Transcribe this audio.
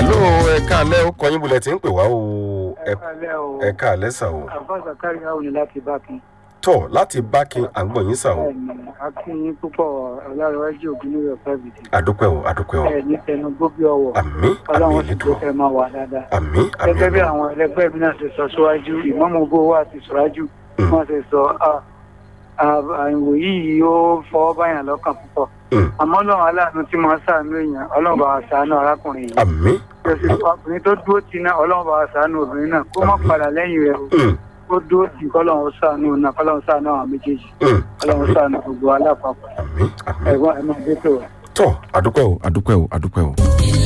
hello ẹ káalẹ́ ó kọyìn bulẹ̀ tí ń pè wá o ẹ Ẹ̀kálẹ́ o. ẹ káalẹ́ sà o Àbáṣà kárí àwọn ni láti Bákin. tọ̀ láti bákin à ń gbọ̀ yín sà o Bẹ́ẹ̀ni, a kí yín púpọ̀ ọ̀làrọ̀wájú ògùn ní rẹ̀ fẹ́bìtì. àdúpẹ́ o àdúpẹ́ o Ẹ ní tẹnu gbóbi ọwọ́. àmì àmì Ọlọ́run sì ìlédùn jẹ́ kẹ́ máa wà dáadáa. àmì àmì Gẹ́gẹ́ bí àwọn ẹlẹgbẹ́ mi náà ṣe sọ síwájú, ìmọ̀mọ̀ owó wa ti sọ́rájú. Mm. Wọ́n ṣe sọ "Ah, ah, àìwò yìí ó fọwọ́ báyàn lọ́kàn púpọ̀. Mm. Àmọ́ Ọlọ́run aláàánú tí mo ń ṣàánú èèyàn, Ọlọ́run bá wa ṣàánú arákùnrin yìí. àmì Jọ́sí ọkùnrin tó dúró ti náà, Ọlọ́run bá wa ṣàánú obìnrin náà. Kó má Àmín. padà lẹ́yìn rẹ̀ o. Mm, Kó dúró tì kọ́lọ́run ṣàánú náà, kọ́lọ́run ṣàánú àwọn méjèèjì. mm, Ọlọ́run àmì ṣàánú gbogbo alápapọ̀. àmì àmì Ẹ̀gbọ́n ẹ̀ máa dé tó. tọ̀ àdúpẹ́ o àdúpẹ́ o àdúpẹ́ o.